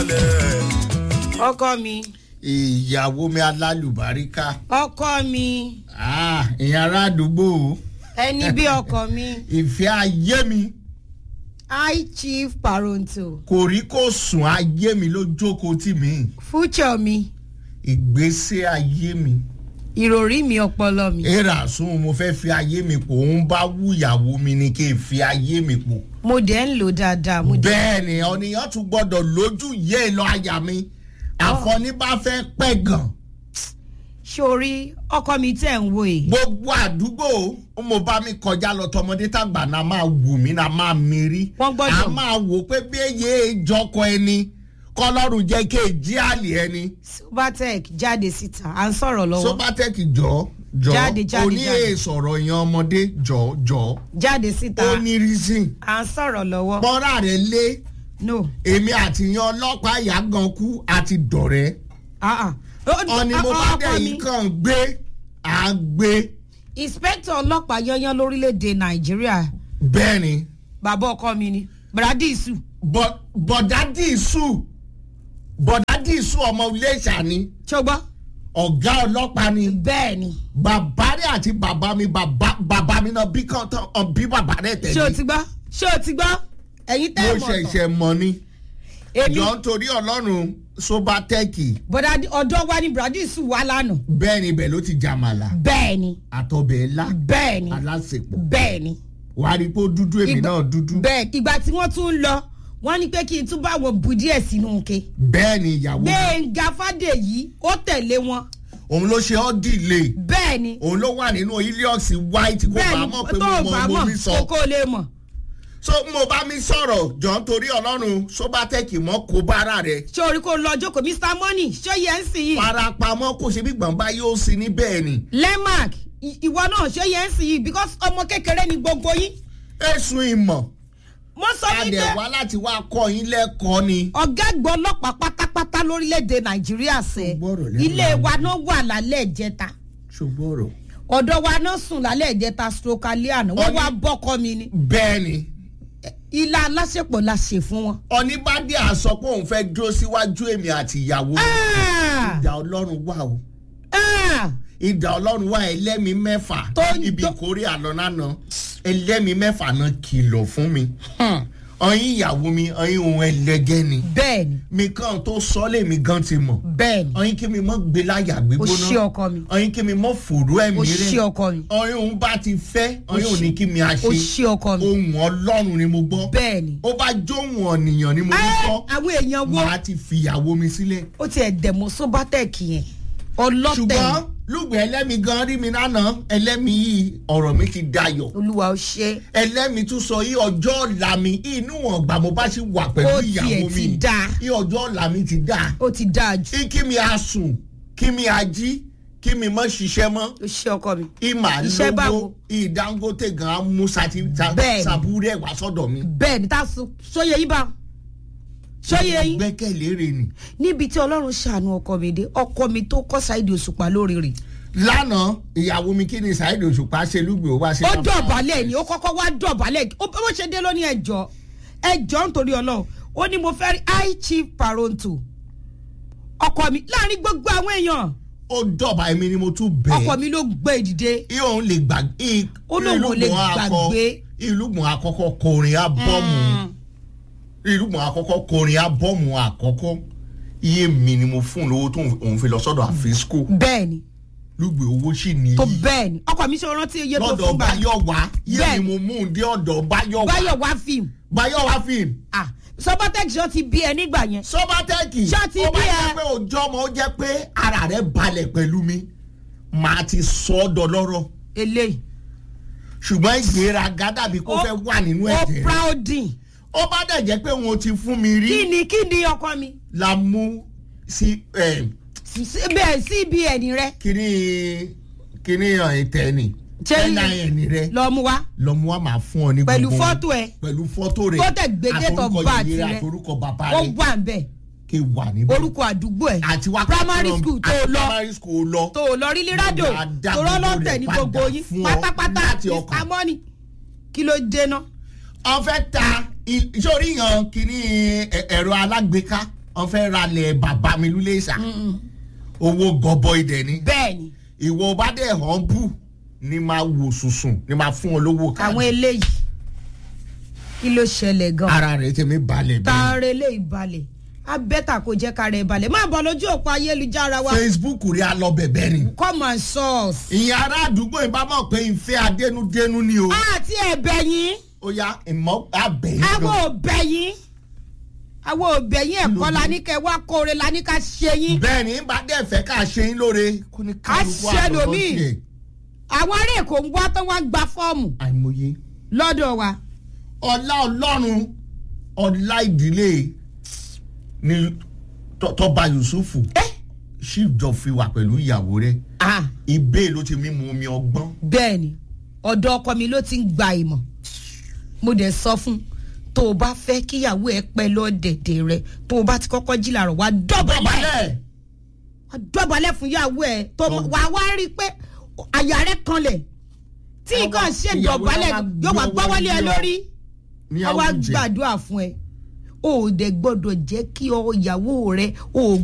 balẹ̀. ọkọ mi ìyàwó mi alálùbáríkà ọkọ mi Ah, ìyẹn ará àdúgbò ẹni bí ọkọ mi ìfẹ́ ayé mi high chief paronto kò rí kó sùn ayé mi ló jókòó tì mí future mi ìgbésí ayé mi ìròrí mi ọpọlọ mi èrà sún mo fẹ́ fi ayé mi pò ń bá wú ìyàwó mi ni kí n fi ayé mi pò mo dẹ̀ ń lò dáadáa mo dẹ̀ bẹ́ẹ̀ ni ọ̀nìyàn tún gbọ́dọ̀ lójú yé lọ àyà mi àfọ̀ní bá fẹ́ pẹ́ gan sórí ọkọ mi tẹ̀ ń wo yìí gbogbo àdúgbò mo bá mi kọjá lọ tọmọdé tàgbà náà máa wù mí náà máa mérí Wọ́n gbọ́dọ̀. a máa wò pé bí èyí ìjọkọ ẹni kọlọ́run jẹ́ kí èjì àlè ẹni subatec jáde síta à ń sọ̀rọ̀ lọ́wọ́ sobatec jọ jọ Jáde, jáde, oní jáde. èsọ̀rọ̀ yan ọmọdé jọ jọ jáde síta ó ní reason à ń sọ̀rọ̀ lọ́wọ́ bọ́ra rẹ̀ lé no èmi àti yan ọlọ́pàá ìyá gan kú àti dọ̀rẹ́ ah ah ọ̀ni mo bá dẹ̀ yìí kàn gbé à gbé inspector ọlọ́pàá yanyan lórílẹ̀‐èdè nàìjíríà bẹ́ẹ̀ ni bàbá ọkọ mi ni bradisu bọ̀- bọ̀dá dìísù bọ̀dá dìísù ọmọ iléṣà ni ṣọgbọ́n ọ̀gá ọlọ́pàá ni bẹ́ẹ̀ ni bàbá rẹ̀ àti bàbá mi bàbá bàbá mi náà bí kan tán ọ bí bàbá rẹ̀ ṣé o tẹ̀lé ti gbọ́ ṣé o ti gbọ́ ẹ̀yin mo tẹ́ ẹ̀ mọ̀ tán ṣẹ̀ṣẹ̀ mọ̀ ni èmi jọ nítorí ọlọ́run sobatẹ́ẹ̀kì bọ́dà ọ̀dọ́ wa ni bradisu wà lánàá bẹ́ẹ̀ ni ibẹ̀ ló ti jàmàlà bẹ́ẹ̀ ni àtọbẹ̀ ńlá bẹ́ẹ̀ ni alásèpọ̀ bẹ́ẹ̀ ni wàá rí i pé ó dúdú èmi Ìgbà- náà dúdú bẹ́ẹ̀ ìgbà tí wọ́n tún ń lọ wọ́n ní pé kí n tún bá wọn bù díẹ̀ sínú ke bẹ́ẹ̀ ni ìyàwó mi gbẹ̀ngà fàdèyí ó tẹ̀lé wọn òun ló ṣe ọ́ dìlé bẹ́ẹ̀ ni òun ló wà nínú helios white kó bẹ́ẹ̀ bá ni mọ̀ pé tó mo o mọ bá mo mọ̀ mi sọ. kókó lè mọ̀ so mo bá mi sọ̀rọ̀ jọ nítorí ọlọ́run sobatẹ́ẹ̀kì mọ́ kó bára rẹ̀ ṣé orí kò lọ jókòó mr money ṣé yẹn ń sìn yìí farapamọ́ kò ṣe bí gbọ̀nba yóò sí ní bẹ́ẹ̀ ni lemac ì- ìwọ náà ṣé yẹn ń sìn yìí because ọmọ kékeré ni gbogbo yín ẹ̀sùn ìmọ̀ mo sọ fún adẹ̀ pé wá láti wá kọ́ yín lẹ́kọ̀ọ́ ni. ọ̀gá àgbọ̀ ọlọ́pàá pátápátá lórílẹ̀‐èdè nàìjíríà sẹ́ Gbọ́rọ̀ lẹ́nu ilé àwọn. wa náà wà lálẹ́ ìjẹta ṣùgbọ́rọ̀. ọ̀dọ̀ wa náà sùn lálẹ́ ìjẹta stroke alẹ́ àná wọ́n Ọní- wá bọ́kọ mi ni bẹ́ẹ̀ ni ilá aláṣepọ̀ la ṣe fún wọn. oníbàdí àsọ pé òun fẹ́ dúró síwájú èmi àti ìyàwó Ah! ìdá ọlọ́run wà o Ah! ìdá ọlọ́run wà ẹlẹ́mìí mẹ́fà Tó ń ibi tó- ìkórè àlọ́nàna ẹlẹ́mìí mẹ́fà náà kìlọ̀ fún mi Hmm. ọyìn ìyàwó mi ọyìn ohun ẹlẹgẹ́ ni bẹ́ẹ̀ ni mi kàn tó sọ lèmi gan ti mọ̀ bẹ́ẹ̀ ni ọyìn kí mi mọ́ gbé láyà o gbígbóná ṣí ọkọ mi ọyìn kí mi mọ́ fòrú ẹ̀mí o ṣí rẹ̀ ọkọ mi ọyìn òun bá ti fẹ́ ọyìn ṣí- òní kí mi á o ṣe ṣí ọkọ mi ohun ọlọ́run ni mo gbọ́ bẹ́ẹ̀ ni. ó bá jóhun ọ̀nìyàn ni mo ní Ẹ́, kọ́ àwọn èèyàn wo màá ti fìyàwó mi sílẹ̀. ó tiẹ̀ dẹ̀mọ́ sóbátẹ́ẹ̀kì yẹn ọlọ́tẹ̀ ṣùgbọ́n ni. lùgbẹ́ ẹlẹ́mi gan rí mi lánàá ẹlẹ́mi yìí ọ̀rọ̀ mi ti dayọ̀ olúwa ó ṣe ẹlẹ́mi tún sọ yí ọjọ́ ọ̀la mi inú wọn gbà mo bá ṣe wà pẹ̀lú Ó tiẹ̀ ìyàwó ti mi dáa. yí ọjọ́ ọ̀la mi ti dáa ó ti dáa jù kí mi a sùn kí mi a jí kí mi mọ́ ṣiṣẹ́ mọ́ ó ṣe ọkọ mi ìmà Iṣẹ́ lówó báwo? ìdángótè gan á mú sati Bẹ́ẹ̀ni. sàbúrẹ́ wá sọ́dọ̀ mi. bẹ́ẹ̀ ni tá a sọ sóye yín bá sóye yín gbẹ́kẹ̀lé rẹ̀ ni. níbi tí ọlọ́run ṣàánú ọkọ mi dé ọkọ mi tó kọ́ Saheed Òṣùpá lórí rẹ̀ lánàá ìyàwó mi kí ni Saheed Òṣùpá ṣe lùgbì ó wá ṣe. ó láǹfààní. dọ̀bálẹ̀ ni ó kọ́kọ́ wá dọ̀bálẹ̀ ó bó ṣe dé lónìí ẹjọ́ ẹjọ́ nítorí ọlọ́run ó ní mo fẹ́ rí high chief paronto ọkọ mi láàrin gbogbo àwọn èèyàn ó dọ̀bà èmi ni mo tún bẹ̀. ọkọ mi ló gbé ìdìde ìhòòhùn lè gbàgbé. Ó lóun ò lè gbàgbé. ìlúgbọ̀n àkọ́kọ́ kọrin ábọ́ọ̀mù. ìlúgbọ̀n àkọ́kọ́ kọrin ábọ́ọ̀mù àkọ́kọ́. iye mi ni mo fún un lówó tó òun fi lọ sọ́dọ̀ àfisco. bẹ́ẹ̀ ni lùgbẹ̀ owó sì ní. tó bẹ́ẹ̀ ni ọkọ mi ṣe rántí iye tó lọ́dọ̀ fún báyìí Báyọ̀wá iye Bẹ́ẹ̀. ni mo mú un dé ọ̀dọ̀ Báyọ̀wá. báyọ̀ wá fíìmù Báyọ̀wá fíìmù. ah sọpọ́tẹ́kì ṣọ́ ti bí ẹ nígbà yẹn sọ́bátẹ́ẹ̀kì Ṣá ti ó bá bí jẹ́ ẹ? pé òjọ́ ọmọ ó jẹ́ pé ara rẹ̀ balẹ̀ pẹ̀lú mi màá ti sọ ọ́ dọlọ́rọ̀ eléyìí ṣùgbọ́n ìgbéraga dàbí kó Ó- fẹ́ wà nínú ó ẹ̀jẹ̀ rẹ̀ proudin ó bá dẹ̀ jẹ́ pé wọn ti fún mi rí kí ni kí ni ọkọ mi la mú sí eh, Sí- bẹ́ẹ̀ cbn rẹ kíní kíní ìtẹ́ ni Ṣé- nin rẹ lọ mú wa lọ́mú wa máa fún ọ ní pẹ̀lú gbogbo fọ́tò ẹ̀ pẹ̀lú fọ́tò rẹ̀ Tó tẹ̀ gbé date of àtorúkọ birth ìyẹrẹ rẹ̀. àtorúkọ bàbá ó rẹ̀ wà ń bẹ̀ kí wà níbẹ̀ orúkọ àdúgbò ẹ̀ àti wá primary school tó àti lọ primary school lọ tó lọ rí lírádò Mo máa dá tó rọ́ gbogbo lọ́tẹ̀ rẹ̀ ní padà gbogbo yín fún ọ pátápátá láti mr ọkàn. money kí ló dé ná wọ́n fẹ́ ta i- sórí yan kíní ẹ- ẹ̀rọ alágbèéká wọ́n fẹ́ ralẹ̀ bàbá mi lulẹ̀ ìsà owó gọbọi dẹ̀ ni bẹ́ẹ̀ ni ìwọ bá dẹ̀ hàn bù ni máa wò sùsùn ni máa fún ọ lówó àwọn káàdì eléyìí kí ló ṣẹlẹ̀ gan ara rẹ̀ tẹ̀mí balẹ̀ bẹ́ẹ̀ taare eléyìí balẹ̀ abẹ́ta kò jẹ́ ká rẹ̀ balẹ̀ má bọ̀ lójú òpó ayélujára wa facebook rí a lọ bẹ̀bẹ̀ ni come and source. ìyẹn ará àdúgbò yìí bá mọ̀ pé ìfẹ́ adénúdénú ni o àti ẹ̀bẹ̀ yín ó yá ìmọ̀ abẹ́yìn àwọn gan òbẹ̀ yín àwọn òbẹ̀ yín ẹ̀kọ́ la ní kẹ́ wá kóore la ní ká ṣe yín bẹ́ẹ̀ ni bá dẹ̀ fẹ́ ká ṣe yín lóore kó ní kálukú ṣe àlọ́ lòmíì. tiẹ̀ àwọn ará èkó ń wá tán wá gba fọ́ọ̀mù àìmọye lọ́dọ̀ wa ọlá ọlọ́run ọlá ìdílé ni Tọ́- tọ́ba yusufu ṣíjọ fi wà pẹ̀lú ìyàwó rẹ̀ Ah, ibẹ̀ ló ti mímu omi ọgbọ́n bẹ́ẹ̀ ni ọ̀dọ̀ ọkọ mi ló ti ń gba ìmọ̀ mo dẹ̀ sọ fún tó o bá fẹ́ kíyàwó ẹ pẹ́ lọ́dẹ̀dẹ̀ rẹ tó o bá ti kọ́kọ́ jí làárọ̀ wá dọ̀bálẹ̀ bàbálẹ̀ wá dọ̀bálẹ̀ fún ìyàwó ẹ tó Tọ́- wà wá rí i pé àyà rẹ kanlẹ̀ tí Àwa- nǹkan ṣe ìyàwó dọ̀bálẹ̀ wa yóò wá gbé gbọ́wọ́lé ẹ ọwọ́ lórí ní wọ́n wá àwùjẹ gbàdúrà fún ẹ o ò dẹ̀ gbọ́dọ̀ jẹ́ kí ọ ìyàwó rẹ o ò